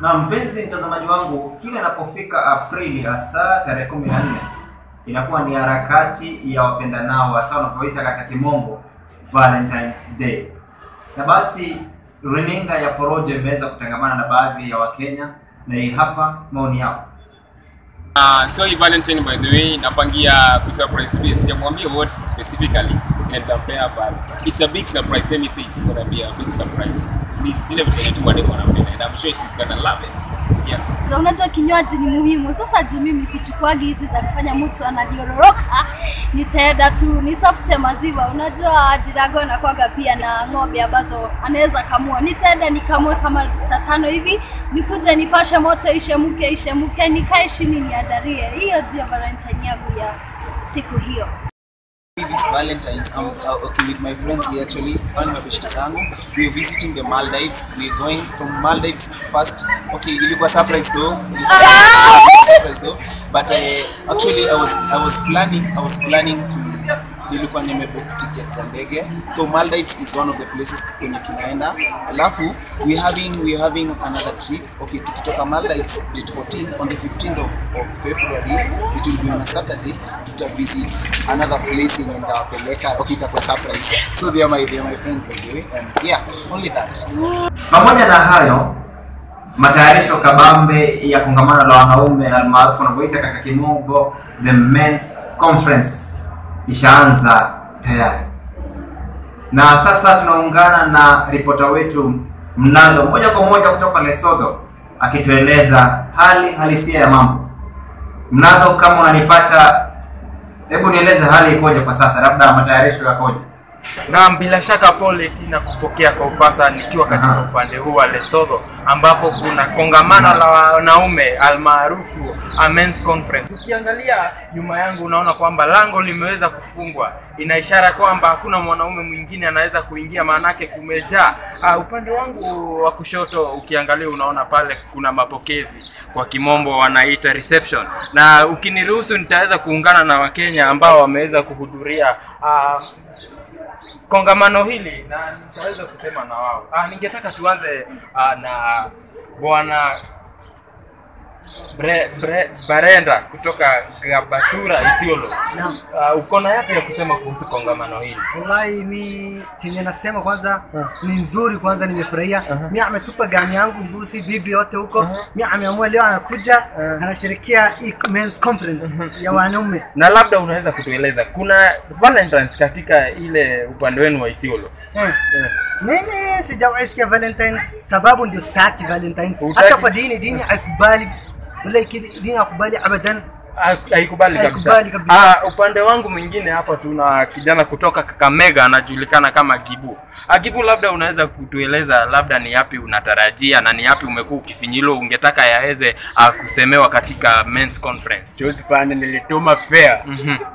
Na mpenzi mtazamaji wangu, kila inapofika Aprili hasa tarehe kumi na nne inakuwa ni harakati ya wapendanao hasa wanavyoita katika kimombo Valentine's Day. Na basi runinga ya Porojo imeweza kutangamana na baadhi ya Wakenya na hii hapa maoni yao. Uh, so hii Valentine by the way napangia kusurprise pia sijamwambia what specifically ile nitampea but it's a big surprise let me say it's gonna be a big surprise ni zile vitu zenye tu mademo anapenda and I'm sure she's gonna love it yeah Za unajua kinywaji ni muhimu. Sasa juu mimi sichukuagi hizi za kufanya mtu anadiororoka, nitaenda tu nitafute maziwa. Unajua jirago inakuwaga pia na ng'ombe ambazo anaweza kamua. Nitaenda nikamue kama lita tano hivi, nikuje nipashe moto, ishemuke ishemuke, nikae chini niadarie. Hiyo ndio Valentine yangu ya siku hiyo. this Valentine's, I'm uh, okay with my friends here actually, on mabeshte zangu. We're visiting the Maldives. We're going from Maldives first. Okay, ilikuwa surprise though. Ilikuwa surprise though. But uh, actually I was I was planning I was planning to nilikuwa nimebook tickets za ndege. So Maldives is one of the places kwenye tunaenda. Alafu we having we having another trip. Okay, tukitoka Maldives date 14 on the 15th of, of February it will be on a Saturday tuta visit another place yenye nitawapeleka. Okay, itakuwa surprise. So they are my they are my friends by the way. And yeah, only that. Pamoja na hayo, matayarisho kabambe ya kongamano la wanaume almaarufu wanavyoita katika kimombo the men's conference ishaanza tayari, na sasa tunaungana na ripota wetu Mnado moja kwa moja kutoka Lesotho akitueleza hali halisia ya mambo. Mnado, kama unanipata, hebu nieleze hali ikoje kwa sasa, labda matayarisho yakoje? Naam, bila shaka pole tina kupokea kwa ufasa nikiwa katika Aha. upande huu wa Lesotho ambapo kuna kongamano la wanaume almaarufu a men's conference. Ukiangalia nyuma yangu unaona kwamba lango limeweza kufungwa, ina ishara kwamba hakuna mwanaume mwingine anaweza kuingia, maanake kumejaa. Uh, upande wangu wa kushoto ukiangalia unaona pale kuna mapokezi, kwa kimombo wanaita reception, na ukiniruhusu nitaweza kuungana na Wakenya ambao wameweza kuhudhuria uh, kongamano hili na nitaweza kusema na wao. Ah, ningetaka tuanze ah, na bwana Bre, Bre, Barenda kutoka Gabatura Isiolo. Uh, uko na yapi ya kusema kuhusu kongamano hili? Wallahi mi chenye nasema kwanza ni nzuri, kwanza nimefurahia. Mi ametupa gani yangu mbuzi bibi yote huko. Mi ameamua leo anakuja anashirikia hii men's conference ya wanaume. Na labda unaweza kutueleza kuna Valentines katika ile upande wenu wa Isiolo? Eh. Mimi sijawahi sikia Valentines sababu ndio sitaki Valentines. Hutaki? Hata kwa dini dini haikubali. Wala dini haikubali abadan. Ha- haikubali kabisa. Haikubali kabisa. Ah, upande wangu mwingine hapa tuna kijana kutoka Kakamega anajulikana kama Gibu. Ah, Gibu, labda unaweza kutueleza labda ni yapi unatarajia na ni yapi umekuwa ukifinyilo ungetaka yaweze ah, kusemewa katika men's conference. Josi pande nilituma fare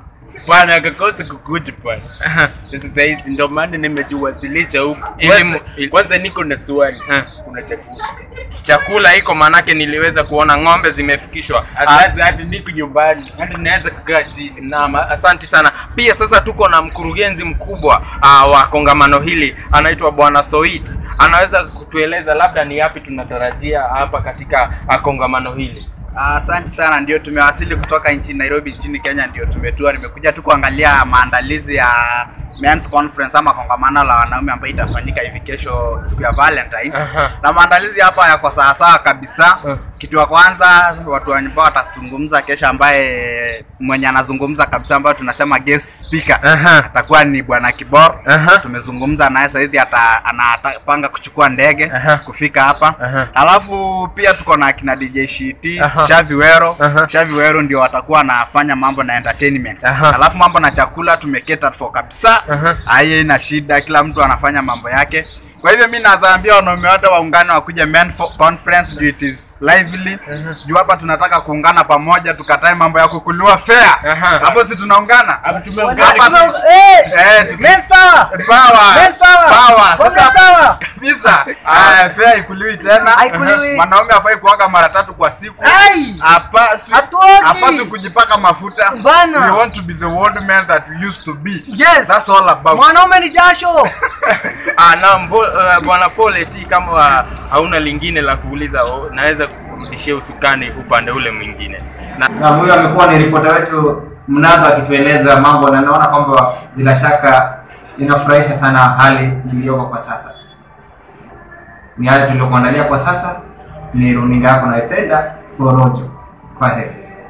pana akakosa kukuja pale. Sasa saizi ndo maana nimejiwasilisha huku. Ili Kwanza, mu- ili- kwanza niko na swali. Eh. Kuna chakula. Chakula iko manake niliweza kuona ng'ombe zimefikishwa. Ah, Hata hata niko nyumbani. Hata naweza kukaa chini. Naam, asante sana. Pia sasa tuko na mkurugenzi mkubwa uh, wa kongamano hili anaitwa Bwana Soit. Anaweza kutueleza labda ni yapi tunatarajia hapa katika uh, kongamano hili. Asante sana, ndio tumewasili kutoka nchini Nairobi nchini Kenya, ndio tumetua. Nimekuja tu kuangalia maandalizi ya men's conference ama kongamano la wanaume ambayo itafanyika hivi kesho siku ya Valentine. Aha. Na maandalizi hapa yako sawasawa kabisa. Kitu ya kwanza watu ambao watazungumza kesho, ambaye mwenye anazungumza kabisa, ambayo tunasema guest speaker Aha. atakuwa ni bwana Kibor. Aha. Tumezungumza naye saizi, ata anapanga kuchukua ndege Aha. kufika hapa. Aha. Alafu pia tuko na kina DJ Shiti, Aha. Shavi Wero. Aha. Shavi Wero ndio watakuwa wanafanya mambo na entertainment. Aha. Alafu mambo na chakula tumeketa for kabisa. Aha. Haye ina shida, kila mtu anafanya mambo yake. Kwa hivyo mi nazaambia wanaume wote waungane wakuje men fo- conference juu it is lively. Juu hapa tunataka kuungana pamoja tukatae mambo ya kukuliwa fair. Aha. Hapo si tunaungana? Hapo tumeungana. Hapa tu- Eh, tuki- Men's power. Power. Men's power. Power. Women's Sasa power. kabisa. Ah, fair haikuliwi tena. Haikuliwi. Mwanaume afai kuoga mara tatu kwa siku. Ai! Hapaswi Hatuogi. hapaswi kujipaka mafuta. Bana. We want to be the world man that we used to be. Yes. That's all about. Mwanaume ni jasho. Ah, naam, bo- uh, bwana Paul eti kama uh, hauna lingine la kuuliza, oh, naweza kurudishia usukani upande ule mwingine na na huyo amekuwa ni ripota wetu mnadho akitueleza mambo na naona kwamba bila shaka inafurahisha sana hali iliyoko kwa sasa ni hayo tuliokuandalia kwa sasa ni runinga yako naipenda porojo kwa heri